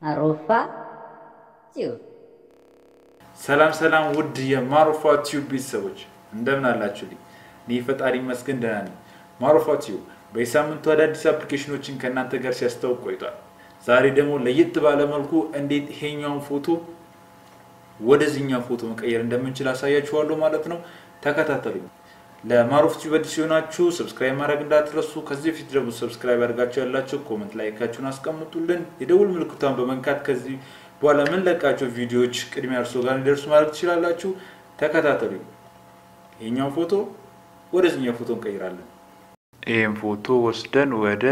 አሮፋ ቲዩብ ሰላም ሰላም ውድ የማሩፋ ቲዩብ ቤተሰቦች እንደምን አላችሁልኝ? እኔ ፈጣሪ ይመስገን ደህና ነኝ። ማሩፋ ቲዩብ በየሳምንቱ አዳዲስ አፕሊኬሽኖችን ከእናንተ ጋር ሲያስታውቅ ቆይቷል። ዛሬ ደግሞ ለየት ባለ መልኩ እንዴት ይሄኛውን ፎቶ ወደዚህኛው ፎቶ መቀየር እንደምንችል አሳያችኋለሁ ማለት ነው። ተከታተሉኝ። ለማሩፍ ቲዩብ አዲስ ሲሆናችሁ ሰብስክራይብ ማድረግ እንዳትረሱ። ከዚህ በፊት ደግሞ ሰብስክራይብ ያደርጋችሁ ያላችሁ ኮመንት ላይካችሁን አስቀምጡልን። የደውል ምልክቷን በመንካት ከዚህ በኋላ የምንለቃቸው ቪዲዮዎች ቅድሚያ እርሶ ጋር እንዲደርሱ ማድረግ ትችላላችሁ። ተከታተሉኝ። ይሄኛው ፎቶ ወደዚህኛው ፎቶ እንቀይራለን። ይህም ፎቶ ወስደን ወደ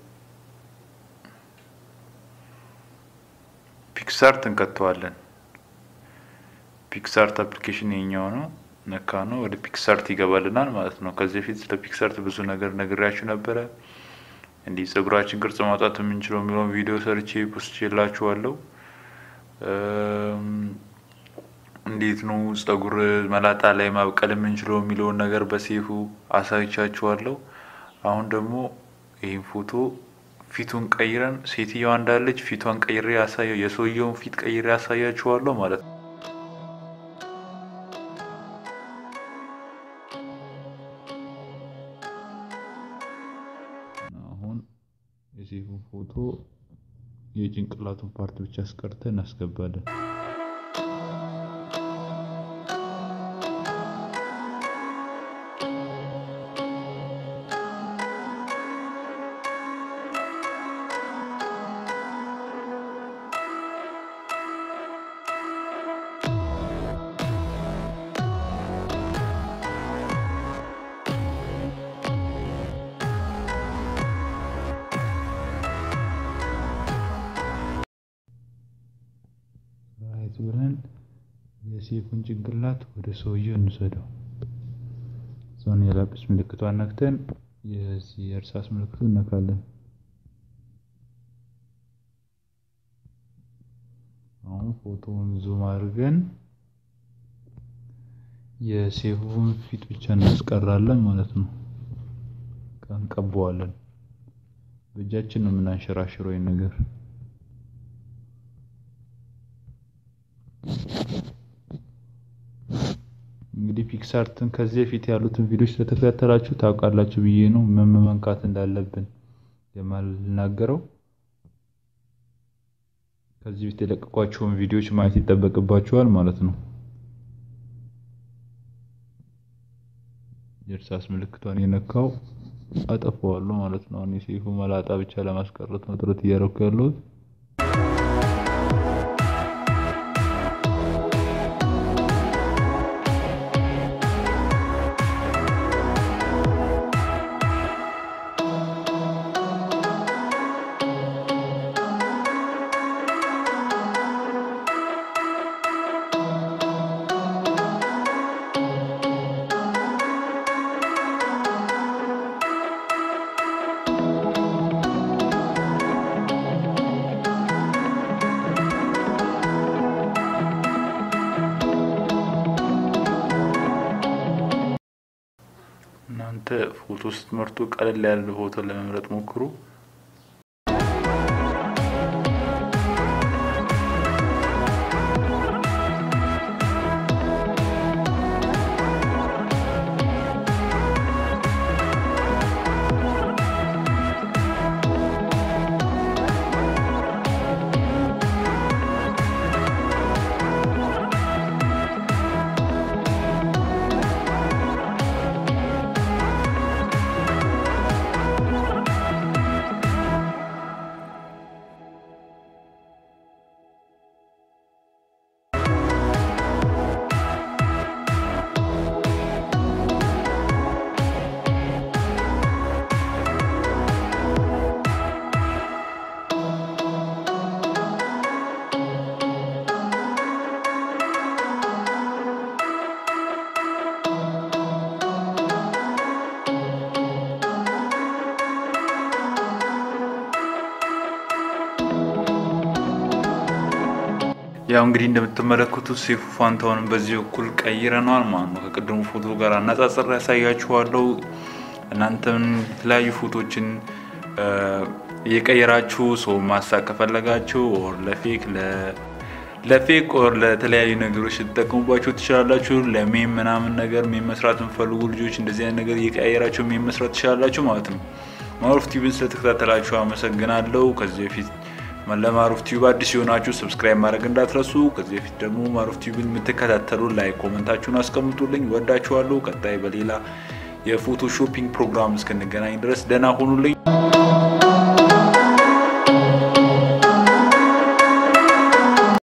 ፒክሳርት እንከተዋለን። ፒክሳርት አፕሊኬሽን የኛው ነው። ነካ ነው ወደ ፒክሳርት ይገባልናል ማለት ነው። ከዚህ በፊት ስለ ፒክሳርት ብዙ ነገር ነግሬያችሁ ነበረ። እንዲህ ጸጉራችን ቅርጽ ማውጣት የምንችለው የሚለውን ቪዲዮ ሰርቼ ፖስት ችላችኋለሁ። እንዴት ነው ጸጉር መላጣ ላይ ማብቀል የምንችለው የሚለውን ነገር በሴፉ አሳይቻችኋለሁ። አሁን ደግሞ ይህን ፎቶ ፊቱን ቀይረን ሴትየዋ እንዳለች ፊቷን ቀይሬ ያሳየው የሰውየውን ፊት ቀይሬ ያሳያችኋለሁ ማለት ነው። አሁን የሴፉን ፎቶ የጭንቅላቱን ፓርት ብቻ አስቀርተን እናስገባለን። ራይት ብለን የሴፉን ጭንቅላት ወደ ሰውየው እንውሰደው። ዞን የላጲስ ምልክቷን ነክተን የዚህ የእርሳስ ምልክቱ እነካለን። አሁን ፎቶውን ዙም አድርገን የሴፉን ፊት ብቻ እናስቀራለን ማለት ነው። እንቀበዋለን። በእጃችን ነው የምናንሸራሽረው ይህን ነገር እንግዲህ ፒክሳርትን ከዚህ በፊት ያሉትን ቪዲዮዎች ስለተከታተላችሁ ታውቃላችሁ ብዬ ነው ምን መንካት እንዳለብን የማልናገረው። ከዚህ በፊት የለቀቋቸውን ቪዲዮዎች ማየት ይጠበቅባችኋል ማለት ነው። የእርሳስ ምልክቷን የነካው አጠፋዋለሁ ማለት ነው። አሁን የሴፉ መላጣ ብቻ ለማስቀረት ነው ጥረት እያደረኩ ያለሁት። እናንተ ፎቶ ስትመርጡ ቀለል ያለ ፎቶ ለመምረጥ ሞክሩ። ያው እንግዲህ እንደምትመለከቱት ሴፉ ፋንታውንም በዚህ በኩል ቀይረነዋል ማለት ነው። ከቅድሙ ፎቶ ጋር አነጻጽሬ ያሳያችኋለሁ። እናንተም የተለያዩ ፎቶችን እየቀየራችሁ ሰው ማሳቅ ከፈለጋችሁ ኦር ለፌክ ለፌክ ኦር ለተለያዩ ነገሮች ልትጠቀሙባቸው ትችላላችሁ። ለሜም ምናምን ነገር ሜም መስራት የምፈልጉ ልጆች እንደዚህ አይነት ነገር እየቀያየራችሁ ሜም መስራት ትችላላችሁ ማለት ነው። ማሩፍ ቲቪን ስለተከታተላችሁ አመሰግናለሁ። ከዚህ በፊት ለማሩፍ ቲዩብ አዲስ የሆናችሁ ሰብስክራይብ ማድረግ እንዳትረሱ። ከዚህ በፊት ደግሞ ማሩፍ ቲቪን የምትከታተሉ ላይ ኮመንታችሁን አስቀምጡልኝ። ወዳችኋለሁ። ቀጣይ በሌላ የፎቶሾፒንግ ፕሮግራም እስክንገናኝ ድረስ ደህና ሁኑልኝ።